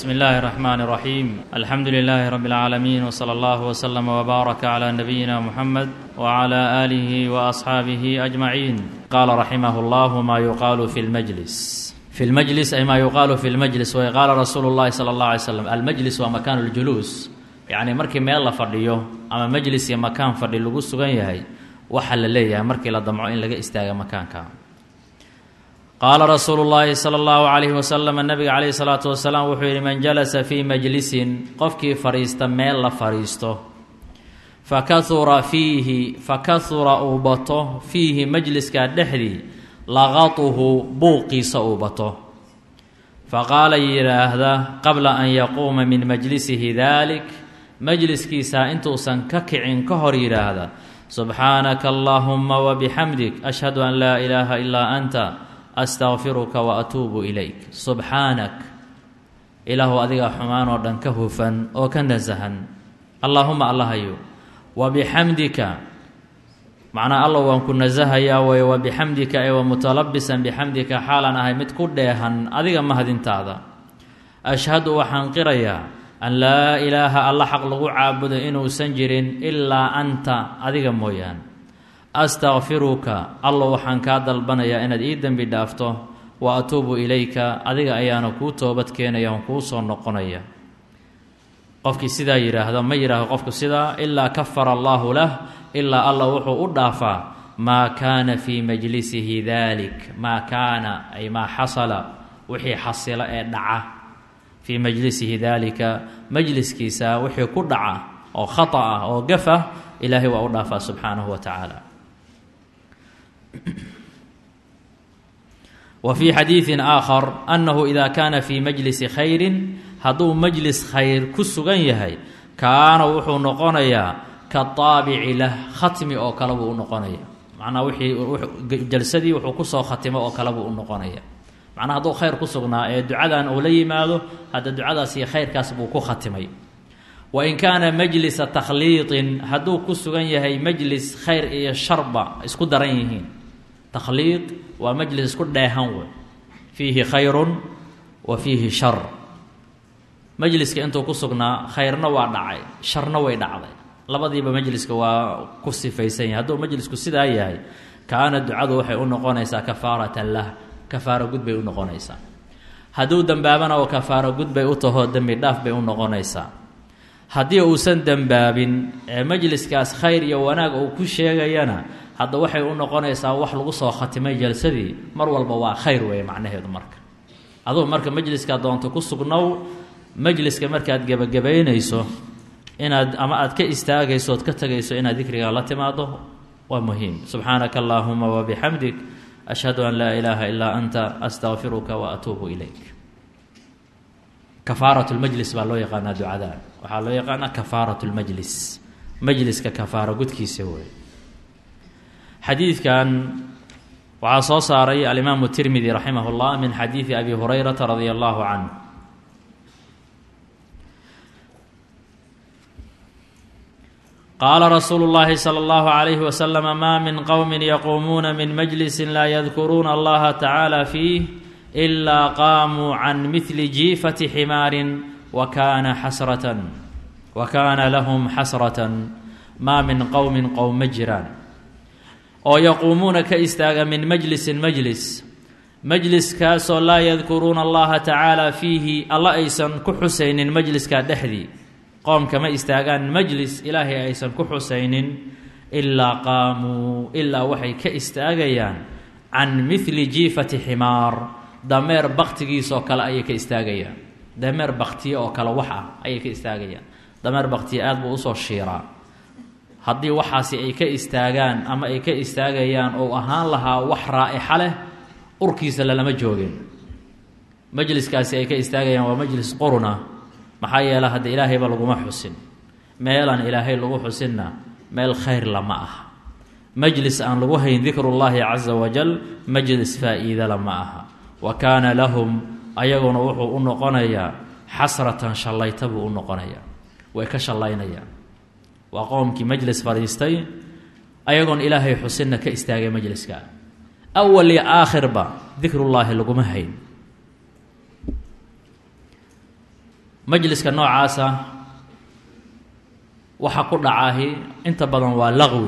بسم الله الرحمن الرحيم الحمد لله رب العالمين وصلى الله وسلم وبارك على نبينا محمد وعلى آله وأصحابه أجمعين قال رحمه الله ما يقال في المجلس في المجلس أي ما يقال في المجلس وقال رسول الله صلى الله عليه وسلم المجلس ومكان الجلوس يعني markii meel la fadhiyo ama majlis iyo makaan fadhi lagu sugan yahay waxaa la leeyahay markii la damco in laga istaaga makaanka qaala rasuulu llaahi sala allahu calayhi wasalam nabiga calayhi salaatu wasalaam wuxuu yidhi man jalasa fii majlisin qofkii fadhiista meel la fadhiisto fakahura fiihi fakahura uu bato fiihi majliska dhexdii laqatuhu buuqiisa uu bato faqaala yidhaahda qabla an yaquuma min majlisihi dalik majliskiisa intuusan ka kicin ka hor yidhaahda subxaanaka allaahuma wabixamdik ashhadu an laa ilaaha ilaa anta astaqfiruka wa atuubu ilayk subxaanak ilaahu adigaa xumaan oo dhan ka hufan oo ka nasahan allaahuma allahayo wa bixamdika macnaa alla waan ku nasahayaa way wa bixamdika ee wa mutalabisan bixamdika xaalan ahay mid ku dheehan adiga mahadintaada ashhadu waxaan qirayaa an laa ilaaha alla xaq lagu caabudo inuusan jirin ilaa anta adiga mooyaan astakfiruka allo waxaan kaa dalbanayaa inaad ii dembi dhaafto wa atuubu ilayka adiga ayaana kuu toobad keenaya on kuu soo noqonaya qofkii sidaa yidhaahdo ma yidhaahdo qofku sidaa ilaa kafara allaahu lah ilaa alla wuxuu u dhaafaa maa kaana fii majlisihi dalik maa kaana ay maa xasala wixii xasila ee dhaca fii majlisihi daalika majliskiisa wixii ku dhaca oo khata ah oo gaf ah ilaahay waa u dhaafaa subxaanahu wa tacaala wa fii xadiidin aakhar annahu ida kaana fii majlisi khayrin hadduu majlis khayr ku sugan yahay kaana wuxuu noqonayaa ka taabici lah khatmi oo kale buu u noqonaya macnaa wixii jalsadii wuxuu kusoo khatimo oo kale buu u noqonaya macnaa hadduu khayr ku sugnaa ee ducadan uu la yimaado hadda ducadaas iyo khayrkaas buu ku khatimay wain kaana majlisa takhliiqin hadduu ku sugan yahay majlis khayr iyo sharba isku daran yihiin takhliiq waa majlis isku dheehan wey fiihi khayrun wa fiihi shar majliska intuu ku sugnaa khayrna waa dhacay sharna way dhacday labadiiba majliska waa ku sifaysan yahay hadduu majlisku sidaa yahay kaana ducadu waxay u noqonaysaa kafaaratan lah kafaaro gud bay u noqonaysaa hadduu dembaabana oo kafaaro gud bay u taho dembi dhaaf bay u noqonaysaa haddii uusan dembaabin ee majliskaas khayr iyo wanaag uu ku sheegayana hadda waxay u noqonaysaa wax lagu soo khatimay jalsadii mar walba waa khayr weeye macnaheedu marka aduu marka majliska doonto ku sugnow majliska markaad gebagabaynayso inaad ama aad ka istaagayso ood ka tegayso inaad dikriga la timaado waa muhiim subxaanaka allaahuma wabixamdik ashhadu an laa ilaaha ilaa anta astaqfiruka wa atuubu ilayk kafaarat lmajlis baa loo yaqaanaa ducadan waxaa loo yaqaanaa kafaarat lmajlis majliska kafaaro gudkiisa wey xadiidkan waxaa soo saaray alimaamu tirmidi raximah اllah min xadiidi abi hurayrata radia allahu canh qaala rasuulu اllahi salى اllahu عalayhi waslama ma min qowmi yaquumuuna min majlisi laa yadkuruuna allaha tacaala fiih ilaa qaamuu can mihli jiifati ximaarin wa kaana xasratan wa kaana lahum xasratan maa min qowmin qowm ma jiraan oo yaquumuuna ka istaaga min majlisin majlis majliskaasoo laa yadkuruuna allaha tacaala fiihi alla aysan ku xusaynin majliskaa dhexdii qoomka ma istaagaan majlis ilaahay aysan ku xusaynin ilaa qaamuu ilaa waxay ka istaagayaan can mihli jiifati ximaar dameer baktigiisoo kale ayay ka istaagayaan dameer baktiye oo kale wax ah ayay ka istaagayaan dameer baktiye aada buu usoo shiiraa haddii waxaasi ay ka istaagaan ama ay ka istaagayaan ou ahaan lahaa wax raa'ixa leh urkiisa lalama joogin majliskaasi ay ka istaagayaan waa majlis quruna maxaa yeele hadda ilaahayba laguma xusin meelaan ilaahay lagu xusinna meel khayr lama aha majlis aan lagu hayn dikrullaahi casa wajal majlis faa-iidala ma aha wa kaana lahum ayaguna wuxuu u noqonayaa xasratan shallayta buu u noqonayaa way ka shallaynayaan waa qoomkii majlis fadhiistay ayagoon ilaahay xusinna ka istaagay majliska awal iyo aakhirba dikrullaahi laguma hayn majliska noocaasa waxa ku dhacaahi inta badan waa laqwi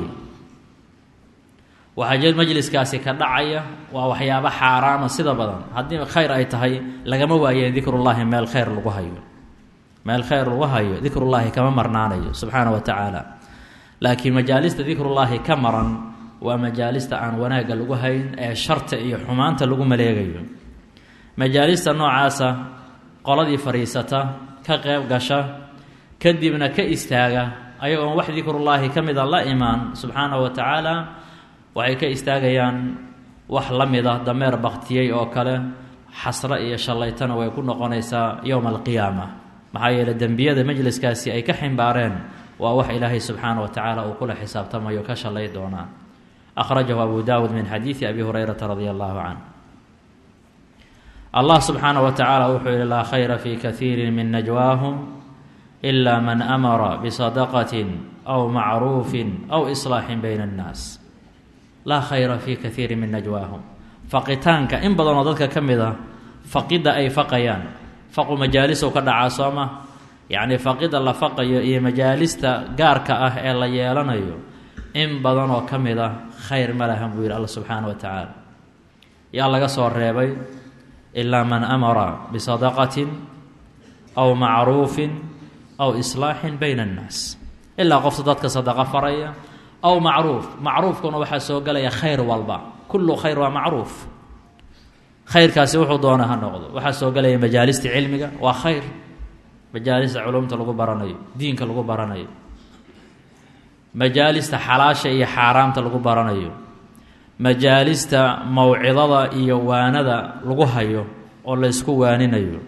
waxaa jir majliskaasi ka dhacaya waa waxyaabo xaaraama sida badan haddii khayr ay tahay lagama waaye dikrullaahi meel khayr lagu hayo meel khayr lagu hayo dikrullaahi kama marnaanayo subxaana wa tacaala laakiin majaalista dikrullaahi ka maran waa majaalista aan wanaagga lagu hayn ee sharta iyo xumaanta lagu maleegayo majaalista noocaasa qoladii fadhiisata ka qeyb gasha kadibna ka istaaga ayagoon wax dikrullaahi ka mida la imaan subxaanahu wa tacaala waxay ka istaagayaan wax la mida dameer baktiyey oo kale xasro iyo shallaytana way ku noqonaysaa yowma alqiyaama maxaa yeele dembiyada majliskaasi ay ka ximbaareen waa wax ilaahay subxaana wa tacaala uu kula xisaabtamayo ka shallay doonaa akhrajahu abu daawuud min xadiidi abi hurayrata radia allahu canh allah subxaana wa tacaala wuxuu yihi laa khayra fi kaiiri min najwaahum ila man amara bisadaqatin aw macruufin aw islaaxin bayna annaas laa khayra fi kaiiri min najwaahum faqitaanka in badanoo dadka ka mid a faqidda ay faqayaan faqu majaalisow ka dhacaa soo ma yacnii faqidda la faqayo iyo majaalista gaarka ah ee la yeelanayo in badanoo ka mid ah khayr ma lahan buu yidhi alla subxaana wa tacaala yaa laga soo reebay ilaa man amara bisadaqatin aw macruufin aw islaaxin bayna annaas ilaa qofta dadka sadaqa faraya aw macruuf macruufkuna waxaa soo gelaya khayr walba kullu khayr waa macruuf khayrkaasi wuxuu doona ha noqdo waxaa soo gelaya majaalista cilmiga waa khayr majaalista culumta lagu baranayo diinka lagu baranayo majaalista xalaasha iyo xaaraamta lagu baranayo majaalista mawcidada iyo waanada lagu hayo oo la ysku waaninayo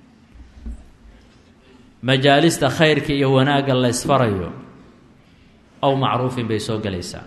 majaalista khayrka iyo wanaagga la ysfarayo aw macruufin bay soo gelaysaa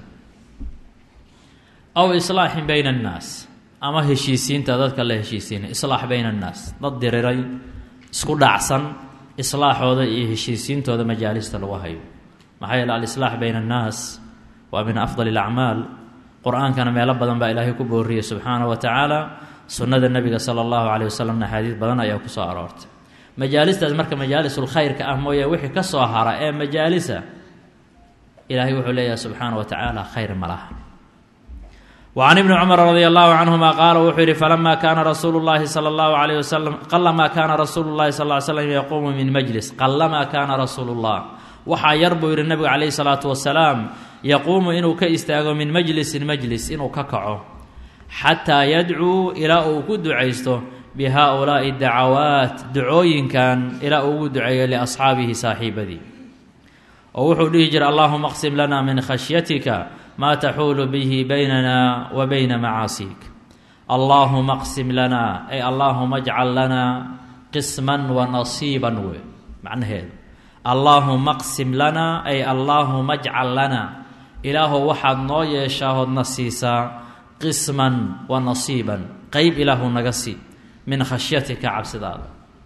aw islaaxin bayna annaas ama heshiisiinta dadka la heshiisiinay islaax bayna annaas dad diriray isku dhacsan islaaxooda iyo heshiisiintooda majaalista lagu hayo maxaa yeele alislaax bayna annaas waa min afdali alacmaal qur-aankana meelo badan baa ilaahay ku booriyey subxaana wa tacaala sunnada nebiga sala allahu caleyh wasalamna axaadiis badan ayaa ku soo aroortay majaalistaas marka majaalisul khayrka ah mooye wixii ka soo hara ee majaalisa ilaahay wuxuu leeyahay subxaana wa tacaala khayr ma laha wa can ibni cumar radi allahu canhuma qaala wuxuu yihi falama kaana rasuulu llahi sala allahu alayh wasalam qalamaa kaana rasuulu llahi sal ly slam yaquumu min majlis qalamaa kaana rasuulu llah waxaa yar buu yihi nabigu calayhi salaatu wasalaam yaquumu inuu ka istaago min majlisin majlis inuu ka kaco xataa yadcuu ilaa uu ku ducaysto bi haa-ulaa'i dacawaat ducooyinkan ilaa uu ugu duceeyo liasxaabihi saaxiibadii oo wuxuu dhihi jira allahuma qsim lana min khashyatika maa taxuulu bihi baynana wa bayna macaasiik allaahuma qsim lana ay allaahuma ajcal lana qisman wa nasiiban we macnaheedu allaahuma qsim lana ay allaahuma ajcal lana ilaahow waxaad noo yeeshaahoodna siisaa qisman wa nasiiban qeyb ilaahu naga sii min khashyatika cabsidaada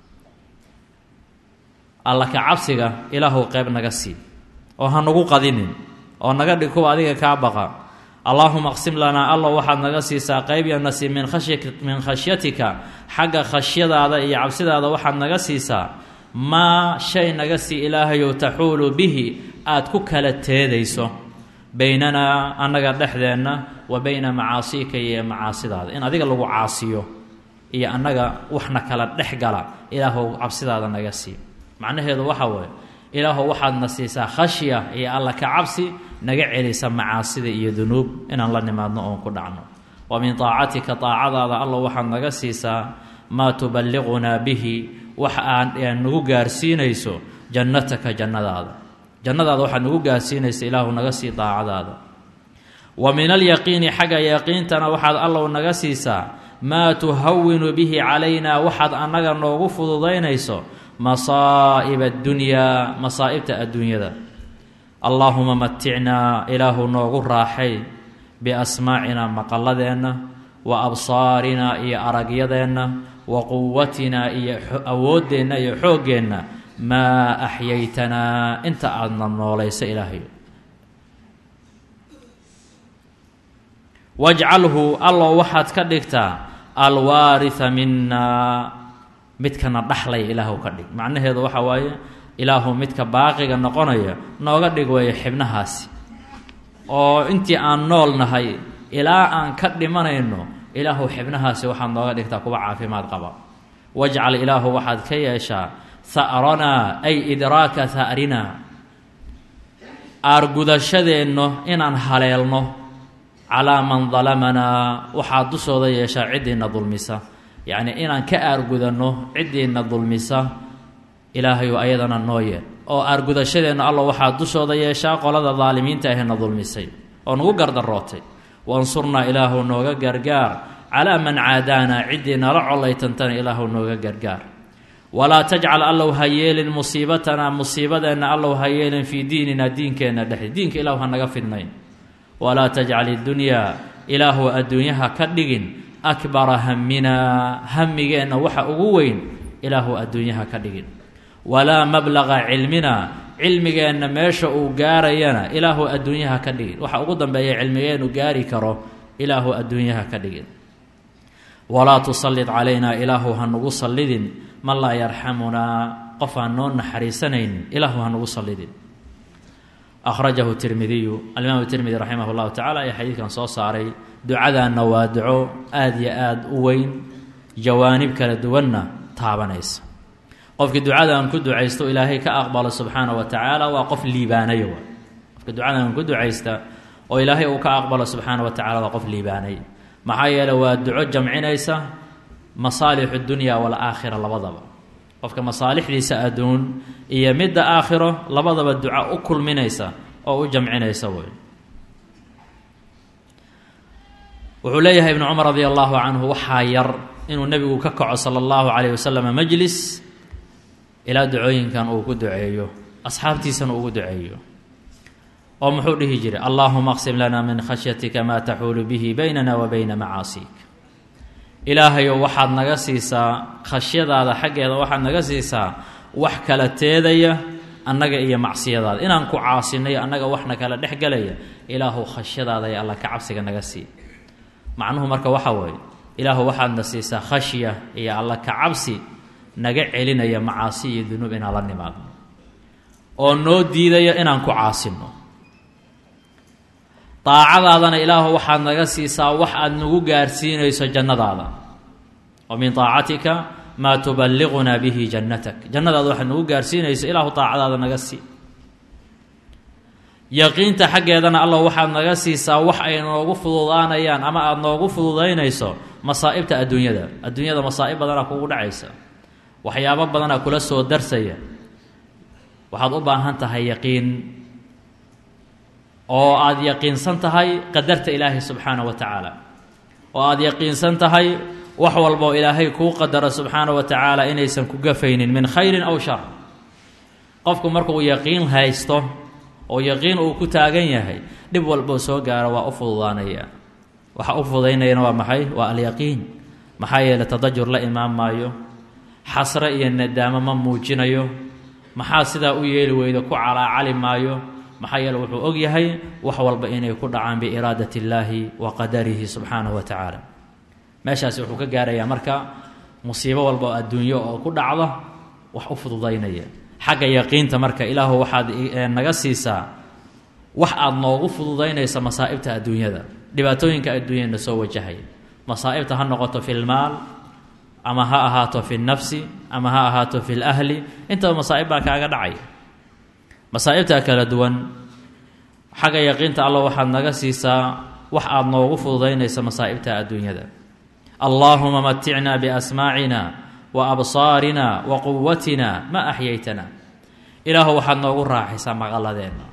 alla ka cabsiga ilaahow qeyb naga sii oo ha nagu qadinin oo naga dhig kuwa adiga kaa baqa allaahuma qsim lanaa allow waxaad naga siisaa qeyb iyo nasiib min khashya min khashyatika xagga khashyadaada iyo cabsidaada waxaad naga siisaa maa shay naga sii ilaahayow taxuulu bihi aada ku kala teedayso baynanaa annaga dhexdeenna wa bayna macaasiika iyo macaasidaada in adiga lagu caasiyo iyo annaga waxna kala dhex gala ilaahow cabsidaada naga sii macnaheedu waxa weeye ilaahow waxaadna siisaa khashya iyo alla ka cabsi naga celisa macaasida iyo dunuub inaan la nimaadno oon ku dhacno wa min taacatika taacadaada allow waxaad naga siisaa maa tuballiqunaa bihi wax aan nagu gaarsiinayso jannataka jannadaada jannadaada waxaad nagu gaarsiinaysa ilaahu naga sii daacadaada wa min alyaqiini xagga yaqiintana waxaad allow naga siisaa maa tuhawinu bihi calaynaa waxaad annaga noogu fududaynayso masaa'ib addunyaa masaa'ibta adduunyada allaahuma maticnaa ilaahu noogu raaxay biasmaacinaa maqalladeenna wa absaarinaa iyo aragyadeenna wa quwatinaa iyo awooddeenna iyo xooggeenna maa axyaytanaa inta aadna noolaysa ilaahay wajcalhu allow waxaad ka dhigtaa alwaariha minaa midkana dhaxlay ilaahu ka dhig macnaheedu waxa waaye ilaahu midka baaqiga noqonaya nooga dhig weeye xibnahaasi oo intii aan nool nahay ilaa aan ka dhimanayno ilaahu xibnahaasi waxaad nooga dhigtaa kuwa caafimaad qaba wajcal ilaahu waxaad ka yeeshaa ha'ranaa ay idraaka ha'rinaa aargudashadeenno inaan haleelno calaa man dalamanaa waxaad dushooda yeeshaa ciddiina dulmisa yacnii inaan ka aargudanno ciddiina dulmisa ilaahayu ayadana noo yeel oo aargudashadeenna alla waxaad dushooda yeeshaa qolada daalimiinta ahena dulmisay oo nagu gardarootay wansurnaa ilaahu nooga gargaar calaa man caadaana ciddii nala collaytantana ilaahu nooga gargaar walaa tajcal allow ha yeelin musiibatanaa musiibadeenna allow ha yeelin fii diininaa diinkeenna dhexdi diinka ilaahu ha naga fidnayn walaa tajcal idunyaa ilaahu adduunyaha ka dhigin akbara haminaa hamigeenna waxa ugu weyn ilaahu adduunyaha ka dhigin walaa mablaqa cilminaa cilmigeenna meesha uu gaarayana ilaahu adduunyaha ka dhigin waxa ugu dambeeya cilmigeennu gaari karo ilaahu adduunyaha ka dhigin walaa tusallit calaynaa ilaahu ha nugu sallidin man laa yarxamunaa qof aan noo naxariisanaynin ilaahu ha nugu sallidin akhrajahu tirmidiyu alimaam tirmidi raximah llahu tacala ayaa xadiidkan soo saaray ducadaanna waa duco aada iyo aada u weyn jawaanib kala duwanna taabanaysa qofkii ducadan ku ducaysto ilaahay ka aqbalo subxaana wa tacaala waa qof liibaanayo qofka ducadan ku ducaysta oo ilaahay uu ka aqbalo subxaana wa tacala waa qof liibaanay maxaa yeele waa duco jamcinaysa masaalixu dunya walaakhira labadaba qofka masaalixdiisa adduun iyo midda aakhiro labadaba duco u kulminaysa oo u jamcinaysa wey wuxuu leeyahay ibnu cumar radi allahu canhu waxaa yar inuu nebigu ka kaco sala allahu calayh wasalam majlis ilaa ducooyinkan uu ku duceeyo asxaabtiisana ugu duceeyo oo muxuu dhihi jiray allaahuma aqsim lana min khashyatika maa taxuulu bihi baynana wa bayna macaasiik ilaahayow waxaad naga siisaa khashyadaada xaggeeda waxaad naga siisaa wax kala teedaya annaga iyo macsiyadaada inaan ku caasinayo annaga waxna kala dhex gelaya ilaahu khashyadaada iyo alla ka cabsiga naga sii macnuhu marka waxa weeye ilaahu waxaadna siisaa khashya iyo alla ka cabsi naga celinaya macaasi iyo dunuub inaan la nimaadno oo noo diidaya inaan ku caasino daacadaadana ilaahu waxaad naga siisaa wax aad nagu gaarsiinayso jannadaada wa min daacatika maa tuballiqunaa bihi jannatak jannadaada waxaad nagu gaarsiinayso ilaahu daacadaada naga sii yaqiinta xaggeedana allah waxaad naga siisaa wax ay noogu fududaanayaan ama aada noogu fududaynayso masaa'ibta adduunyada adduunyada masaa'ib badanaa kugu dhacaysa waxyaabo badanaa kula soo darsaya waxaad u baahan tahay yaqiin oo aada yaqiinsan tahay qadarta ilaahay subxaana wa tacaala oo aada yaqiinsan tahay wax walboo ilaahay kuu qadaro subxaana wa tacaala inaysan ku gafaynin min khayrin aw shar qofku markuu yaqiin haysto oo yaqiin uu ku taagan yahay dhib walboo soo gaaro waa u fududaanaya waxa u fududaynayana waa maxay waa alyaqiin maxaa yeeley tadajur la imaan maayo xasre iyo nadaamo ma muujinayo maxaa sidaa u yeeli weyda ku calaacali maayo maxaa yeele wuxuu og yahay wax walba inay ku dhacaan biiraadat illaahi wa qadarihi subxaanahu wa tacaala meeshaasi wuxuu ka gaarayaa marka musiibo walba oo adduunyo oo ku dhacda wax u fududaynaya xagga yaqiinta marka ilaahu waxaad naga siisaa wax aada noogu fududaynaysa masaa'ibta adduunyada dhibaatooyinka adduunyana soo wajahaya masaa'ibta ha noqoto fi lmaal ama ha ahaato fi nnafsi ama ha ahaato fi lahli intaba masaa'ib baa kaaga dhacaya masaa'ibta kala duwan xagga yaqiinta alla waxaad naga siisaa wax aada noogu fududaynaysa masaa'ibta adduunyada allaahuma maticna biasmaacina wa absaarina wa quwatina ma axyaytana ilaahu waxaad noogu raaxaysaa maqaladeenna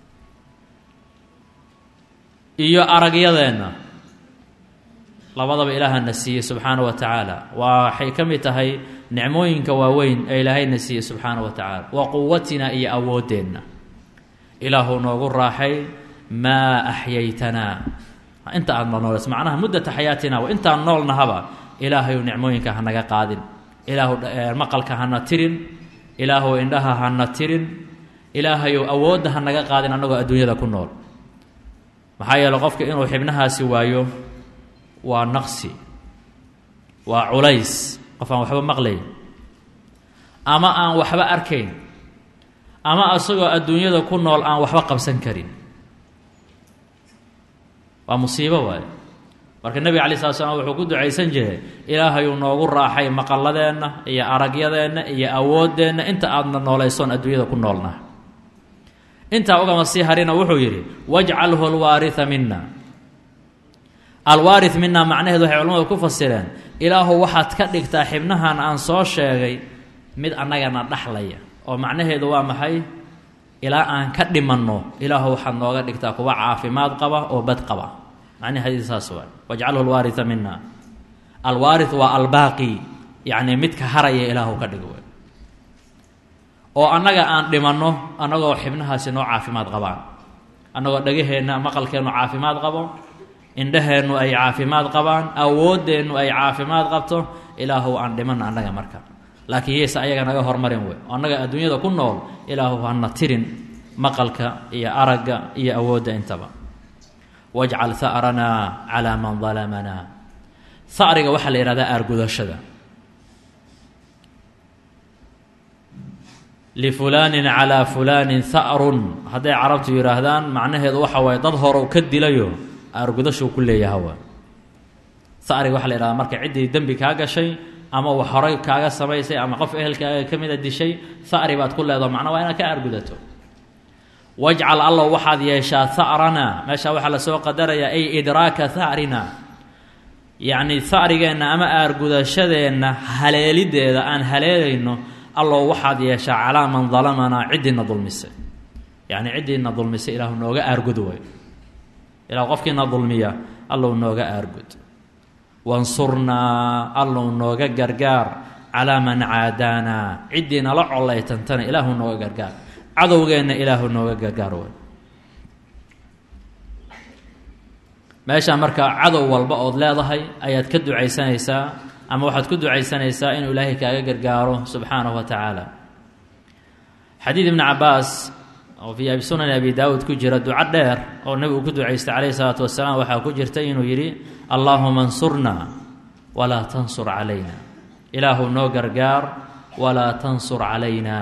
iyo aragyadeenna labadaba ilaahana siiyey subxaana wa tacaala waxay ka mid tahay nicmooyinka waaweyn ee ilaahayna siiyey subxaana wa tacaala wa quwatina iyo awooddeenna ilaahu noogu raaxay maa axyaytanaa inta aad noolnoolays macnaha muddata xayaatina wa intaan noolnahaba ilaahayu nicmooyinka hanaga qaadin ilaahu maqalka hana tirin ilaahu indhaha hana tirin ilaahayu awoodda hanaga qaadin annagoo adduunyada ku nool maxaa yeele qofka inuu xibnahaasi waayo waa naqsi waa culays qof aan waxba maqlay ama aan waxba arkayn ama asagoo adduunyada ku nool aan waxba qabsan karin waa musiibo waaye marka nebiga alay slat slam wuxuu ku ducaysan jiray ilaahayuu noogu raaxay maqalladeenna iyo aragyadeenna iyo awooddeenna inta aadna noolaysoon adduunyada ku noolnah intaa ugama sii harina wuxuu yidhi wajcalhu alwaaria mina alwaari mina macnaheedu waxay culamadu ku fasireen ilaahu waxaad ka dhigtaa xibnahan aan soo sheegay mid annagana dhaxlaya oo macnaheedu waa maxay ilaa aan ka dhimanno ilaahu waxaad nooga dhigtaa kuwa caafimaad qaba oo bad qaba macnaheedi saas waay wajcalhu alwaaria mina alwaari waa albaaqi yacni midka haraya ilaahu ka dhig wey oo annaga aan dhimanno annagoo xibnahaasi noo caafimaad qabaan annagoo dhagaheenna maqalkeennu caafimaad qabo indhaheennu ay caafimaad qabaan awooddeennu ay caafimaad qabto ilaahu aan dhimanno annaga marka laakiin yeese ayaga naga hormarin wey oo annaga adduunyada ku nool ilaahu hana tirin maqalka iyo aragga iyo awoodda intaba wajcal ha'ranaa calaa man dalamanaa ha'riga waxaa la yihahdaa aargudashada lifulaanin calaa fulaanin ha'run hadday carabtu yidhaahdaan macnaheedu waxa waaye dad horow ka dilayo aargudashuu ku leeyahawa ha'riga waxa la yihahdaa marka ciddii dembi kaa gashay ama wax horay kaaga samaysay ama qof ehelkaaga ka mida dishay ha'ri baad ku leedaho macnaa waa inaad ka aargudato wajcal allow waxaad yeeshaa ha'rana meeshaa waxaa lasoo qadarayaa ay idraaka ha'rina yacni ha'rigeenna ama aargudashadeenna haleelideeda aan haleelayno allow waxaad yeeshaa calaa man dalamanaa ciddiina dulmisay yacni ciddiina dulmisay ilaahu nooga aargud way ilahu qofkiina dulmiya allow nooga aargud wansurnaa allow nooga gargaar calaa man caadaanaa ciddii nala collaytantana ilaahu nooga gargaar cadowgeenna ilaahu nooga gargaar way meeshaa marka cadow walba ood leedahay ayaad ka ducaysanaysaa ama waxaad ku ducaysanaysaa inuu ilaahay kaaga gargaaro subxaanahu wa tacaala xadiid ibni cabaas oo fii abi sunani abi daawuud ku jira duco dheer oo nebigu ku ducaystay calayhi salaatu wasalaam waxaa ku jirta inuu yidhi allaahuma ansurna walaa tansur calayna ilaahu noo gargaar walaa tansur calayna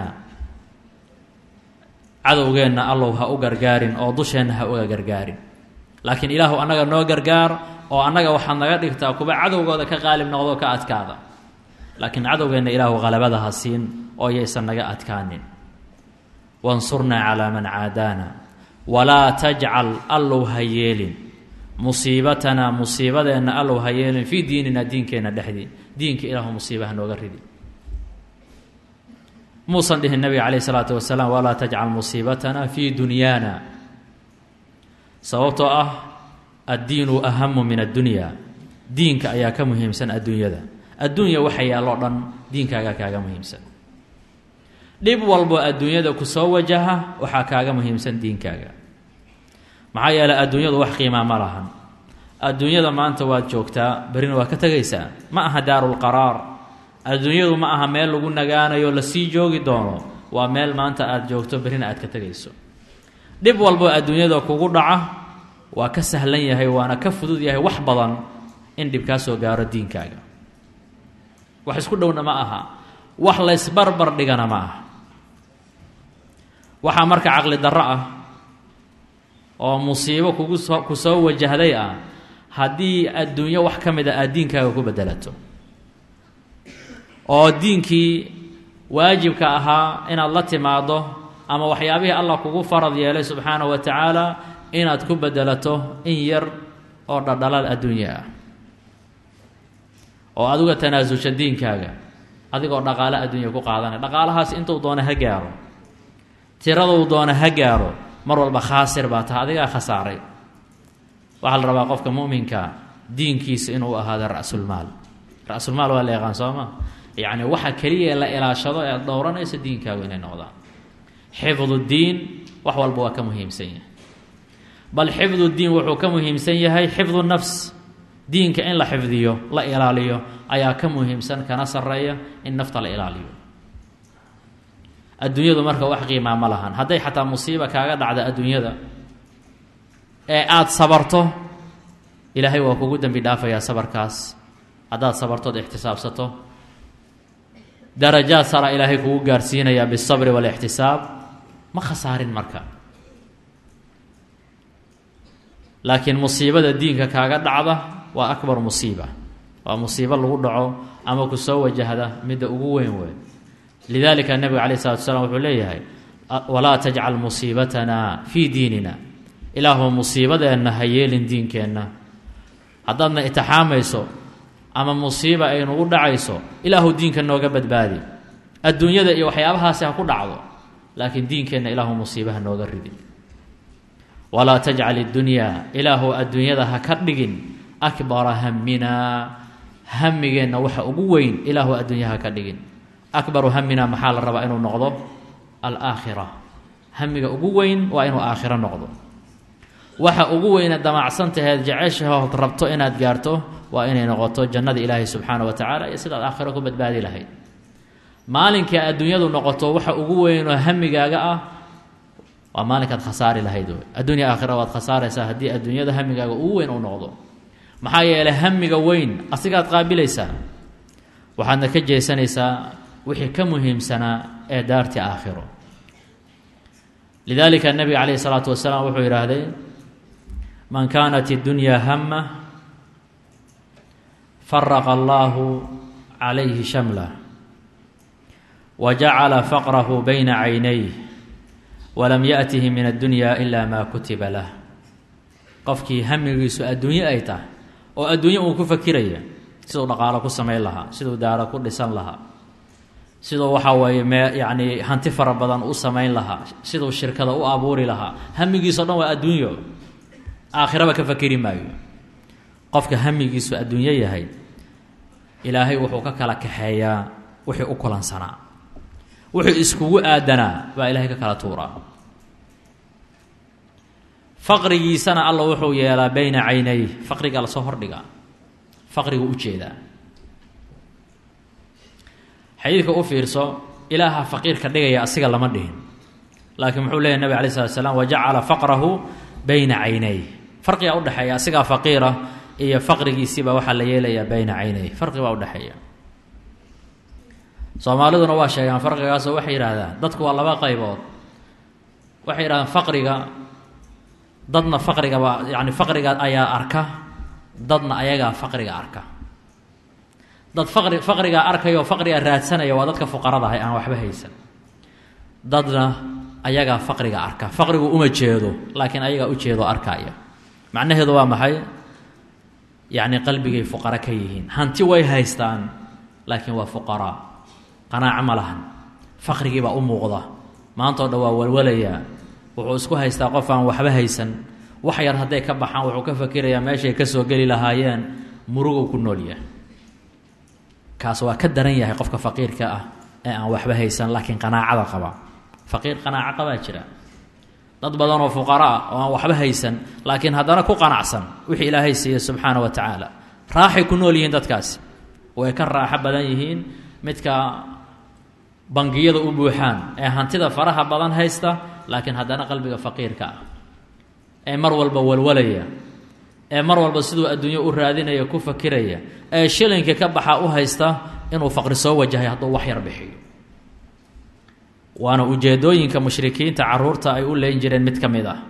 cadowgeenna allow ha u gargaarin oo dusheenna ha uga gargaarin laakiin ilaahu annaga noo gargaar oo annaga waxaad naga dhigtaa kuwa cadowgooda ka qaalib noqdo ka adkaada laakiin cadowgeenna ilaahu qalabada ha siin oo yaysan naga adkaanin wansurnaa calaa man caadaana walaa tajcal allow ha yeelin musiibatanaa musiibadeenna allow ha yeelin fii diinina diinkeenna dhexdii diinka ilaahu musiiba ha nooga ridi muusan dhihin nabiga calayh isalaatu wasalaam walaa tajcal musiibatana fii dunyaana sababtoo ah addiinu ahamu min addunya diinka ayaa ka muhiimsan adduunyada adduunya waxa yaalloo dhan diinkaagaa kaaga muhiimsan dhib walbo adduunyada ku soo wajaha waxaa kaaga muhiimsan diinkaaga maxaa yeeley adduunyadu wax qiimaa ma lahan adduunyada maanta waad joogtaa berrina waad ka tegaysaa ma aha daarulqaraar adduunyadu ma aha meel lagu nagaanayo lasii joogi doono waa meel maanta aada joogto berrina aad ka tegayso dhib walbo adduunyada kugu dhaca waa ka sahlan yahay waana ka fudud yahay wax badan in dhib kaa soo gaaro diinkaaga wax isku dhowna ma aha wax laysbarbar dhigana ma aha waxaa marka caqli darro ah oo musiibo kugu soo ku soo wajahday ah haddii adduunyo wax ka mid a aad diinkaaga ku bedelato oo diinkii waajibka ahaa inaad la timaaddo ama waxyaabihii allah kugu farad yeelay subxaanahu wa tacaala inaad ku bedelato in yar oo dhadhalal adduunya ah oo adiga tanaasusha diinkaaga adigoo dhaqaale adduunya ku qaadanay dhaqaalahaas intuu doona ha gaaro tiraduu doona ha gaaro mar walba khaasir baa taha adigaa khasaaray waxaa la rabaa qofka muminka diinkiisa inuu ahaado ra-sulmaal ra-sulmaal waa la yaqaan soo ma yacni waxa keliya la ilaashado ee dhowranaysa diinkaagu inay noqdaan xifdu diin wax walba waa ka muhiimsan yahay bal xifdu diin wuxuu ka muhiimsan yahay xifdu nafs diinka in la xifdiyo la ilaaliyo ayaa ka muhiimsan kana sarreeya in nafta la ilaaliyo adduunyadu marka wax qiimaa ma lahan hadday xataa musiiba kaaga dhacda adduunyada ee aada sabarto ilaahay waa kugu dembi dhaafayaa sabarkaas haddaad sabartood ixtisaabsato darajaad sara ilaahay kugu gaarsiinayaa bisabri walixtisaab ma khasaarin marka laakiin musiibada diinka kaaga dhacda waa akbar musiiba waa musiibo lagu dhaco ama ku soo wajahda midda ugu weyn wey lidalika nebiga calayh salatu salaam wuxuu leeyahay walaa tajcal musiibatana fii diinina ilaahu musiibadeenna ha yeelin diinkeenna haddaadna itixaamayso ama musiiba ay nagu dhacayso ilaahu diinka nooga badbaadi adduunyada iyo waxyaabahaasi ha ku dhacdo laakiin diinkeenna ilaahu musiiba ha nooga ridi walaa tajcal iddunyaa ilaahu adduunyada ha ka dhigin akbara haminaa hamigeenna waxa ugu weyn ilaahu adduunya ha ka dhigin akbaru hamina maxaa la rabaa inuu noqdo alaakhira hamiga ugu weyn waa inuu aakhiro noqdo waxa ugu weyne damacsan taheed jeceshahood rabto inaad gaarto waa inay noqoto jannada ilaahay subxaana wa tacaala iyo sidaad aakhiro ku badbaadi lahayd maalinkai adduunyadu noqoto waxa ugu weynoo hamigaaga ah waa maalinkaad khasaari lahayd wey adduunya aakhira waad khasaaraysaa haddii adduunyada hamigaaga ugu weyn uu noqdo maxaa yeelay hamiga weyn asigaad qaabilaysaa waxaadna ka jeesanaysaa wixii ka muhiimsanaa ee daartii aakhiro lidalika nabiga calayhi salaatu wasalaam wuxuu yidhaahday man kaanat اddunyaa hama faraqa allahu calayhi shamlah wa jacala faqrahu bayna caynayh walam yaأtihi min addunya ila ma kutiba lah qofkii hamigiisu adduunye ay tahay oo adduunye uu ku fakiraya siduu dhaqaalo ku samayn lahaa siduu daaro ku dhisan lahaa siduu waxaa weeye mee yacni hanti fara badan u samayn lahaa siduu shirkada u abuuri lahaa hamigiiso dhan waa adduunyo aakhiraba ka fakeri maayo qofka hamigiisu adduunyo yahay ilaahay wuxuu ka kala kaxeeyaa wixii u kulansanaa wixii iskugu aadanaa baa ilaahay ka kala tuuraa faqrigiisana alla wuxuu yeelaa bayna caynay faqriga lasoo hordhigaa faqrigu u jeedaa xadiidka u fiirso ilaaha faqiirka dhigaya asiga lama dhihin laakiin muxuu leeyahy nabig alay slat slam wajacala faqrahu bayna caynay farqigaa udhexeeya asigaa faqiira iyo faqrigiisiibaa waxaa la yeelayaa bayna caynay farqi baa udhexeeya soomaaliduna waa sheegaan farqigaasoo waxay yidhaahdaan dadku waa laba qaybood waxay yidhahdaan faqriga dadna faqrigaba yani faqriga ayaa arka dadna ayagaa faqriga arka dad faqri faqrigaa arkayoo faqrigaa raadsanaya waa dadka fuqarada ahay aan waxba haysan dadna ayagaa faqriga arka faqrigu uma jeedo laakiin ayagaa ujeedo arkaya macnaheedu waa maxay yacni qalbigay fuqaro ka yihiin hanti way haystaan laakiin waa fuqaraa qanaaco ma lahan faqrigiibaa u muuqda maantao dhan waa walwalayaa wuxuu isku haystaa qof aan waxba haysan wax yar hadday ka baxaan wuxuu ka fakirayaa meeshay ka soo geli lahaayeen murugow ku noolyahay kaas waa ka daran yahay qofka faqiirka ah ee aan waxba haysan laakiin qanaacada qaba faqiir qanaaco qabaa jira dad badan oo fuqara ah oo aan waxba haysan laakiin haddana ku qanacsan wixii ilaahay siiye subxaana wa tacaala raaxay ku nool yihiin dadkaasi way ka raaxo badan yihiin midka bangiyada u buuxaan ee hantida faraha badan haysta laakiin haddana qalbiga faqiirka ah ee mar walba walwalaya ee mar walba siduu adduunyo u raadinaya ku fakiraya ee shilinka ka baxa u haysta inuu faqri soo wajahay hadduu wax yar bixiyo waana ujeedooyinka mushrikiinta caruurta ay u leyn jireen mid ka mid ah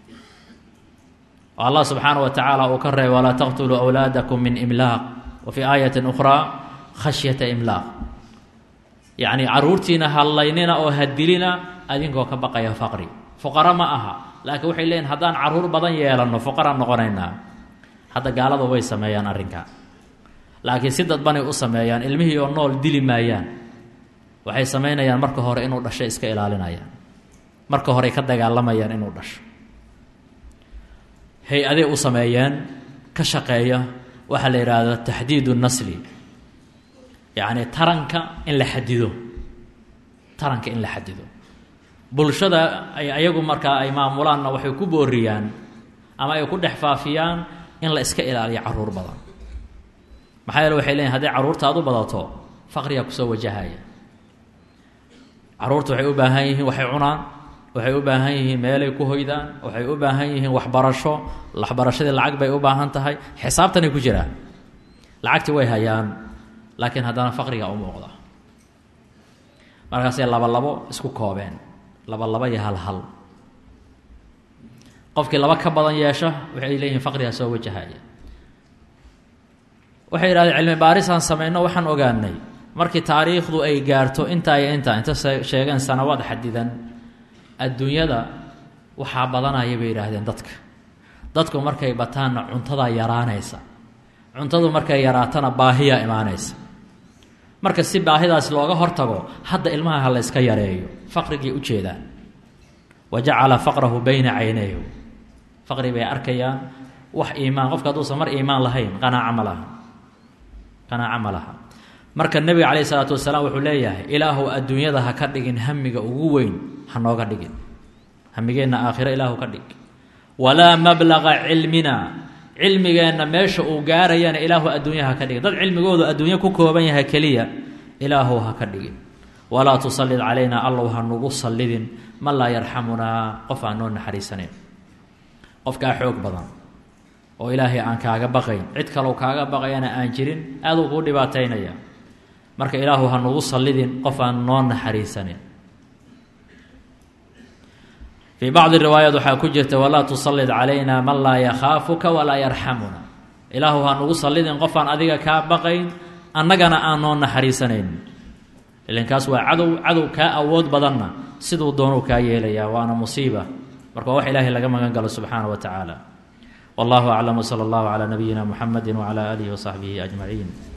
oo allah subxaana wa tacaala uu ka reebay walaa taqtuluu awlaadakum min imlaaq wa fii aayatin ukhraa khashyata imlaaq yacni caruurtiina hallaynina oo hadilina adinkoo ka baqaya faqri fuqaro ma aha laakiin waxay leeyihin haddaan caruur badan yeelanno fuqaraan noqonaynaa hadda gaaladu way sameeyaan arrinka laakiin si dadbanay u sameeyaan ilmihii oo nool dili maayaan waxay samaynayaan marka hore inuu dhasho iska ilaalinayaan marka horey ka dagaalamayaan inuu dhasho hay-aday u sameeyeen ka shaqeeya waxaa la yidhaahda taxdiidu nasli yacni taranka in la xadido taranka in la xadido bulshada ay ayagu markaa ay maamulaanna waxay ku booriyaan ama ay ku dhex faafiyaan in la iska ilaaliyo caruur badan maxaa yeele waxay leeyihin hadday carruurtaad u badato faqrigaa kusoo wajahaya carruurta waxay u baahan yihiin waxay cunaan waxay u baahan yihiin meelay ku hoydaan waxay u baahan yihiin waxbarasho waxbarashadii lacag bay u baahan tahay xisaabtanay ku jiraan lacagtii way hayaan laakiin haddana faqrigaa u muuqda markaasay laba labo isku koobeen laba labo iyo hal hal qofkii laba ka badan yeesho waxay leeyihin faqriga soo wajahaya waxay yidhahdeen cilmi baarisaan samayno waxaan ogaanay markii taariikhdu ay gaarto intaa iyo intaa inta sheegeen sanawaad xadidan adduunyada waxaa badanaya bay yidhaahdeen dadka dadku markay bataanna cuntadaa yaraanaysa cuntadu markay yaraatana baahiyaa imaanaysa marka si baahidaas looga hortago hadda ilmaha ha la yska yareeyo faqrigay u jeedaan wa jacala faqrahu bayna caynayh faqri bay arkayaan wax iimaan qofka hadduusan mar iimaan lahayn qanaaco ma laha qanaaco ma laha marka nebiga calayhi isalaatu wasalaam wuxuu leeyahay ilaahu adduunyada ha ka dhigin hamiga ugu weyn ha nooga dhigin hamigeenna aakhiro ilaahu ka dhig walaa mablaqa cilmina cilmigeenna meesha uu gaarayana ilaahu adduunya ha ka dhigin dad cilmigoodu adduunyo ku kooban yahay keliya ilaahu ha ka dhigin walaa tusallid calaynaa allow ha nugu sallidin man laa yarxamunaa qof aan noo naxariisanayn qofkaa xoog badan oo ilaahay aan kaaga baqayn cid kalow kaaga baqayana aan jirin aaduu kuu dhibaataynaya marka ilaahu ha nugu sallidin qof aan noo naxariisanin fii bacdi riwaayaat waxaa ku jirta walaa tusallid calayna man laa yakhaafuka walaa yarxamuna ilaahu ha nugu sallidin qof aan adiga kaa baqayn annagana aan noo naxariisanayn ilinkaas waa cadow cadow kaa awood badanna siduu doonuu kaa yeelayaa waana musiiba marka waa wax ilaahay laga magan galo subxaana wa tacaala wallahu aclam wsala allahu calaa nabiyina muxamedi wcala aalihi wasaxbihi ajmaciin